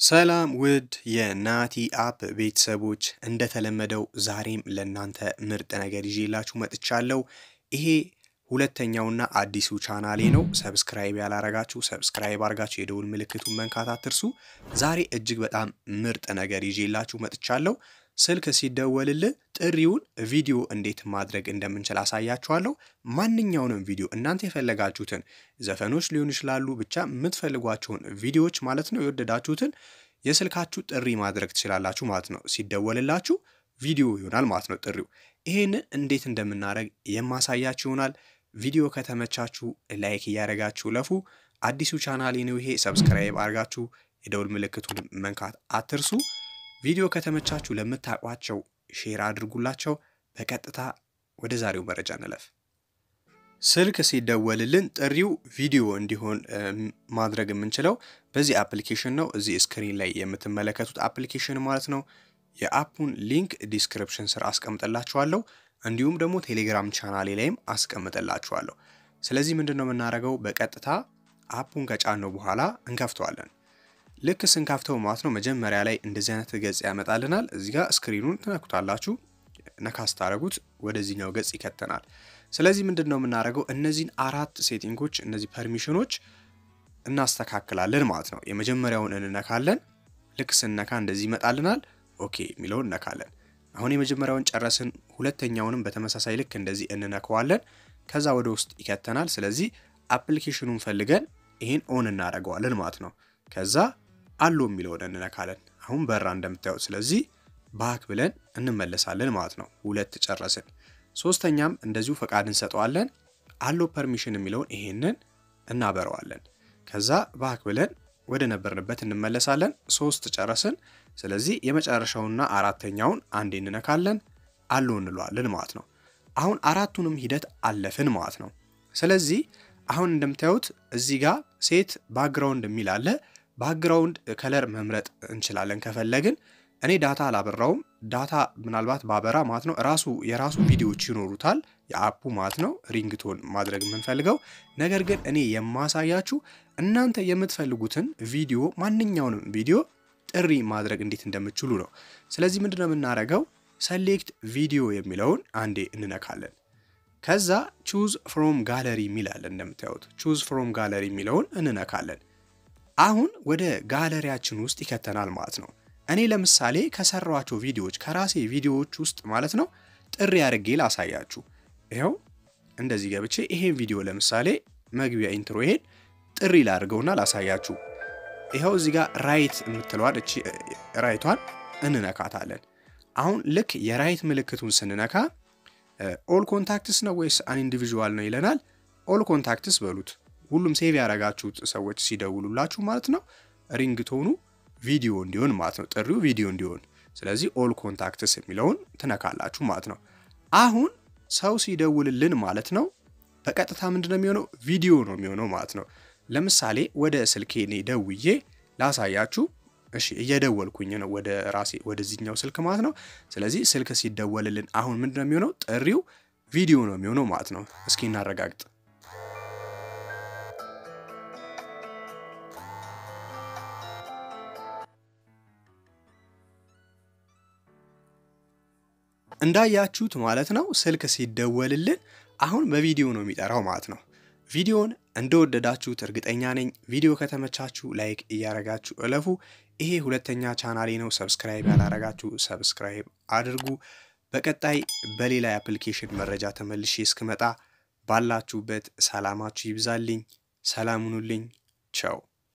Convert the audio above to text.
ሰላም ውድ የናቲ አፕ ቤተሰቦች እንደተለመደው ዛሬም ለእናንተ ምርጥ ነገር ይዤላችሁ መጥቻለሁ። ይሄ ሁለተኛውና አዲሱ ቻናሌ ነው። ሰብስክራይብ ያላረጋችሁ ሰብስክራይብ አርጋችሁ የደውል ምልክቱን መንካት አትርሱ። ዛሬ እጅግ በጣም ምርጥ ነገር ይዤላችሁ መጥቻለሁ። ስልክ ሲደወልልህ ጥሪውን ቪዲዮ እንዴት ማድረግ እንደምንችል አሳያችኋለሁ። ማንኛውንም ቪዲዮ እናንተ የፈለጋችሁትን ዘፈኖች ሊሆኑ ይችላሉ፣ ብቻ የምትፈልጓቸውን ቪዲዮዎች ማለት ነው የወደዳችሁትን የስልካችሁ ጥሪ ማድረግ ትችላላችሁ ማለት ነው። ሲደወልላችሁ ቪዲዮ ይሆናል ማለት ነው ጥሪው። ይሄንን እንዴት እንደምናደርግ የማሳያችሁ ይሆናል። ቪዲዮ ከተመቻችሁ ላይክ እያደረጋችሁ ለፉ። አዲሱ ቻናሌ ነው ይሄ። ሰብስክራይብ አድርጋችሁ የደውል ምልክቱን መንካት አትርሱ። ቪዲዮ ከተመቻችሁ ለምታውቋቸው ሼር አድርጉላቸው። በቀጥታ ወደ ዛሬው መረጃ እንለፍ። ስልክ ሲደወልልን ጥሪው ቪዲዮ እንዲሆን ማድረግ የምንችለው በዚህ አፕሊኬሽን ነው። እዚህ ስክሪን ላይ የምትመለከቱት አፕሊኬሽን ማለት ነው። የአፑን ሊንክ ዲስክሪፕሽን ስር አስቀምጥላችኋለሁ። እንዲሁም ደግሞ ቴሌግራም ቻናሌ ላይም አስቀምጥላችኋለሁ። ስለዚህ ምንድን ነው የምናደርገው? በቀጥታ አፑን ከጫነው በኋላ እንከፍተዋለን። ልክ ስንከፍተው ማለት ነው መጀመሪያ ላይ እንደዚህ አይነት ገጽ ያመጣልናል። እዚህ ጋር ስክሪኑን ትነኩታላችሁ። ነካ ስታደርጉት ወደዚህኛው ገጽ ይከተናል። ስለዚህ ምንድን ነው የምናደርገው? እነዚህን አራት ሴቲንጎች እነዚህ ፐርሚሽኖች እናስተካክላለን ማለት ነው። የመጀመሪያውን እንነካለን። ልክ ስንነካ እንደዚህ ይመጣልናል። ኦኬ የሚለውን እነካለን። አሁን የመጀመሪያውን ጨረስን። ሁለተኛውንም በተመሳሳይ ልክ እንደዚህ እንነከዋለን። ከዛ ወደ ውስጥ ይከተናል። ስለዚህ አፕሊኬሽኑን ፈልገን ይህን ኦን እናደርገዋለን ማለት ነው። ከዛ አሎ የሚለውን እንነካለን። አሁን በራ እንደምታዩት። ስለዚህ ባክ ብለን እንመለሳለን ማለት ነው። ሁለት ጨረስን። ሶስተኛም እንደዚሁ ፈቃድ እንሰጠዋለን። አሎ ፐርሚሽን የሚለውን ይሄንን እናበረዋለን። ከዛ ባክ ብለን ወደ ነበርንበት እንመለሳለን። ሶስት ጨረስን። ስለዚህ የመጨረሻውና አራተኛውን አንዴ እንነካለን። አሎ እንለዋለን ማለት ነው። አሁን አራቱንም ሂደት አለፍን ማለት ነው። ስለዚህ አሁን እንደምታዩት እዚህ ጋር ሴት ባክግራውንድ የሚል አለ። ባክግራውንድ ከለር መምረጥ እንችላለን ከፈለግን። እኔ ዳታ አላበራውም። ዳታ ምናልባት ባበራ ማለት ነው ራሱ የራሱ ቪዲዮዎች ይኖሩታል የአፑ ማለት ነው ሪንግቶን ማድረግ የምንፈልገው። ነገር ግን እኔ የማሳያችሁ እናንተ የምትፈልጉትን ቪዲዮ ማንኛውንም ቪዲዮ ጥሪ ማድረግ እንዴት እንደምችሉ ነው። ስለዚህ ምንድን ነው የምናደርገው? ሰሌክት ቪዲዮ የሚለውን አንዴ እንነካለን። ከዛ ቹዝ ፍሮም ጋለሪ የሚላለን እንደምታዩት ቹዝ ፍሮም ጋለሪ የሚለውን እንነካለን። አሁን ወደ ጋለሪያችን ውስጥ ይከተናል ማለት ነው። እኔ ለምሳሌ ከሰሯቸው ቪዲዮዎች ከራሴ ቪዲዮዎች ውስጥ ማለት ነው ጥሪ አድርጌ ላሳያችሁ። ይኸው እንደዚህ ገብቼ ይሄን ቪዲዮ ለምሳሌ መግቢያ ኢንትሮ ይሄን ጥሪ ላድርገውና ላሳያችሁ። ይኸው እዚህ ጋር ራይት የምትለዋን እቺ ራይቷን እንነካታለን። አሁን ልክ የራይት ምልክቱን ስንነካ ኦል ኮንታክትስ ነው ወይስ አን ኢንዲቪዥዋል ነው ይለናል። ኦል ኮንታክትስ በሉት። ሁሉም ሴቭ ያደረጋችሁት ሰዎች ሲደውሉላችሁ ማለት ነው ሪንግቶኑ ቪዲዮ እንዲሆን ማለት ነው ጥሪው ቪዲዮ እንዲሆን። ስለዚህ ኦል ኮንታክትስ የሚለውን ትነካላችሁ ማለት ነው። አሁን ሰው ሲደውልልን ማለት ነው በቀጥታ ምንድን ነው የሚሆነው? ቪዲዮ ነው የሚሆነው ማለት ነው። ለምሳሌ ወደ ስልኬ እኔ ደውዬ ላሳያችሁ። እሺ እየደወልኩኝ ነው ወደ ራሴ ወደዚህኛው ስልክ ማለት ነው። ስለዚህ ስልክ ሲደወልልን አሁን ምንድን ነው የሚሆነው? ጥሪው ቪዲዮ ነው የሚሆነው ማለት ነው። እስኪ እናረጋግጥ። እንዳያችሁት ማለት ነው ስልክ ሲደወልልን አሁን በቪዲዮ ነው የሚጠራው ማለት ነው። ቪዲዮን እንደወደዳችሁት እርግጠኛ ነኝ። ቪዲዮ ከተመቻችሁ ላይክ እያረጋችሁ እለፉ። ይሄ ሁለተኛ ቻናሌ ነው። ሰብስክራይብ ያላረጋችሁ ሰብስክራይብ አድርጉ። በቀጣይ በሌላ የአፕሊኬሽን መረጃ ተመልሼ እስክመጣ ባላችሁበት ሰላማችሁ ይብዛልኝ። ሰላም ሁኑልኝ። ቸው